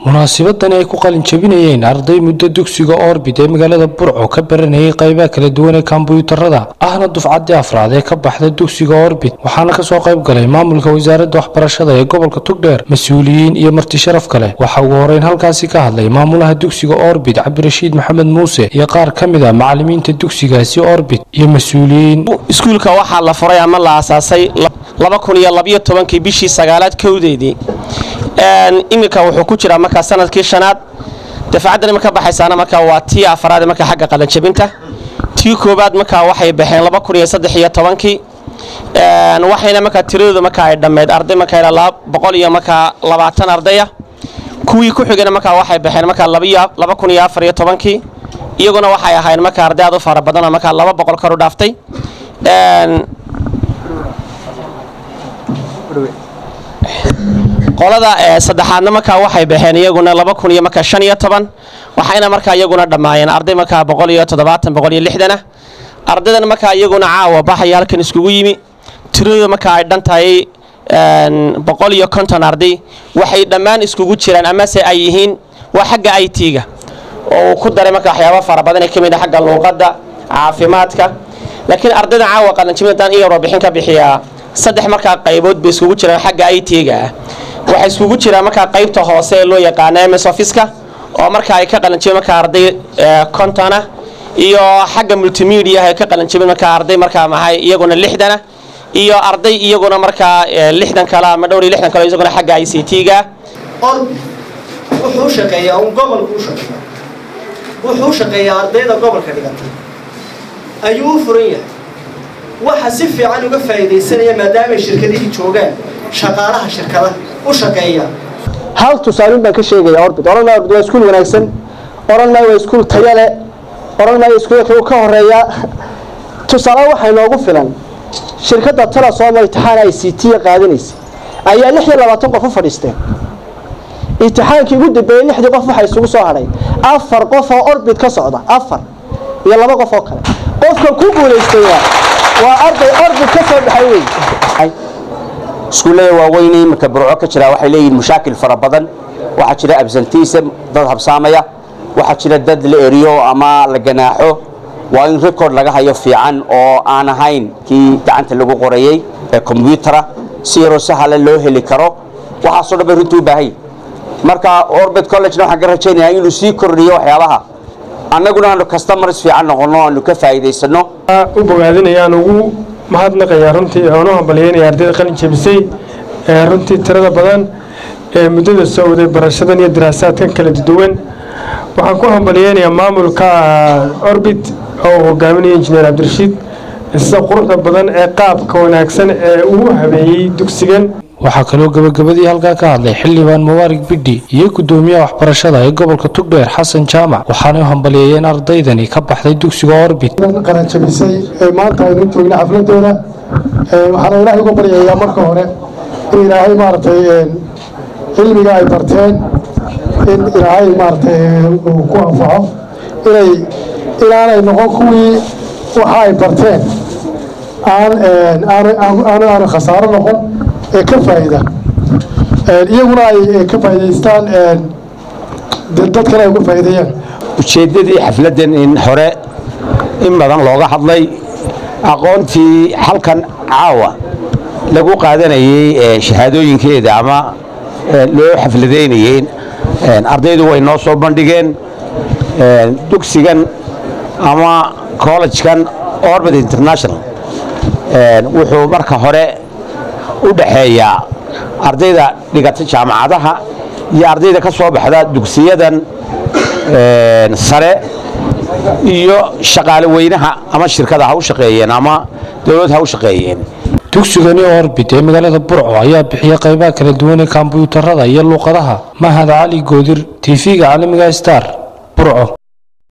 munaasabadani ay ku qalin jabinayeen arday muddo dugsiga orbit ee magaalada burco ka baranayay qaybaha kala duwan ee kombuyuutarada ahna dufcaddii afraad ee ka baxda dugsiga orbit waxaana kasoo qayb galay maamulka wasaaradda waxbarashada ee gobolka tugdheer mas-uuliyiin iyo marti sharaf kale waxaa ugu horeyn halkaasi ka hadlay maamulaha dugsiga orbit cabdirashiid maxamed muuse iyo qaar ka mid a macalimiinta dugsigaasi orbit iyo mas-uuliyiin iskuulka waxaa la furay ama la aasaasay kii bishii sagaalaad kowdeedii iminka wuxuu ku jiraa markaa sanadkii shanaad dafcaddani marka baxaysaana markaa waa tii afaraad marka xagga qalanjabinta tii koobaad markaa waxay baxeen kii waxayna markaa tiradooda markaa ay dhammeyd arday markaa boqol iyo markaa labaatan ardaya kuwii ku xigana markaa waxay baxeen markaa kii iyaguna waxay ahayn markaa arday aad u fara badanoo markaa laba boqol kor u dhaaftay qolada saddexaadna markaa waxay baxeen iyaguna waxayna markaa iyaguna dhammaayeen arday markaa ardaydan markaa iyaguna caawa baxaya halkan iskugu yimi tiradooda markaa ay dhan tahay boqol iyo konton arday waxay dhammaan iskugu jiraan amase ay yihiin waa xagga i t-ga oo uu ku daray marka waxyaaba fara badan ee ka mid a xagga luuqadda caafimaadka laakiin ardayda caawa qalanjimidaan iyo warbixin ka bixiyaa saddex markaa qaybood bay iskugu jiraan xagga i t-ga ah waxay iskugu jiraan markaa qaybta hoose ee loo yaqaana ms officeka oo markaa ay ka qalanjibeen markaa arday konton ah iyo xagga multimedia ay ka qalanjibeen markaa arday markaa maxay iyaguna lixdana iyo arday iyaguna markaa lixdan kale ama dhowr iyo lixdan kale isaguna xagga i c t-ga orbi wuxuu shaqeeyaa un gobolku u shaqeeya wuxuu shaqeeyaa ardayda gobolka dhigatay ayuu u furan yahay waxa si fiican uga faa'iidaysanaya maadaamay shirkadihii joogaan shaqaalaha shirkada u shaqeeya hal tusaalin baan ka sheegaya orbit odhan maayo orbit waa iskuul wanaagsan odhan maayo waa iskuul tayo leh odhan maayo iskuulka uu ka horeeya tusaale waxaa inoogu filan shirkadda talasom imtixaan i c t qaadanaysa ayaa lix iyo labaatan qof u fadhiisteen imtixaankii ugu dambeeyey lixdii qof waxaa isugu soo hadhay afar qof oo orbit ka socda afar iyo laba qof oo kale qofka ku guulaystaya waa arday orbit ka soo baxay wey iskuullada waaweyn iminka burco ka jira waxay leeyihiin mashaakil fara badan waxaa jira absentism dad habsaamaya waxaa jira dad la eriyo ama la ganaaxo waa in record laga hayo fiican oo aan ahayn kii gacanta lagu qorayey ee kombyutara si yaroo sahale loo heli karo waxaasoo dhan bay runtii u baahan marka orbit collegena waxaan ka rajaynayaa inuu sii kordhiyo waxyaabaha annaguna aanu customers fiican noqonno aanu ka faa'iidaysano u bogaadinayaan ugu mahadnaqayaa runtii oon u hambalyeynaya ardayda qalin jebisay ee runtii tirada badan ee muddada soo waday barashadan iyo daraasaadkan kala duwan waxaan ku hambalyeynayaa maamulka orbit oo uu hogaaminaya injineer cabdirashiid sida quruxda badan ee qaabka wanaagsan ee uu habeeyey dugsigan waxaa kaloo gabagabadii halkaa ka hadlay xildhibaan mubaarig bidhi iyo guddoomiyaha waxbarashada ee gobolka tugdheer xasan jaamac waxaanay u hambalyeeyeen ardaydani ka baxday dugsiga orbit qaranjabisay ee maanta aynu joogna xafladooda waxaana ilaahay uga baryayaa marka hore in ilaahay maaragtay cilmiga ay barteen in ilaahay maaragtay uu ku anfaco inay inaanay noqon kuwii waxa ay barteen aan aanu aanu khasaaro noqon ee ka faa'ida iyaguna ay ka faa'idaystaan dadkana ay uga faa'iideeyaan ujeeddadii xafladdan in hore in badan looga hadlay aqoontii halkan caawa lagu qaadanayey shahaadooyinkeeda ama loo xafladaynayey ardaydu way noo soo bandhigeen dugsigan ama collegekan orbit international wuxuu marka hore u dhaxeeyaa ardayda dhigata jaamacadaha iyo ardayda ka soo baxda dugsiyadan sare iyo shaqaale weynaha ama shirkada ha u shaqeeyeen ama dowlad ha u shaqeeyeen dugsigani orbit ee magaalada burco ayaa bixiya qaybaha kala duwan ee kombuyuutarada iyo luuqadaha mahad cali goodir tv-ga caalamiga star burco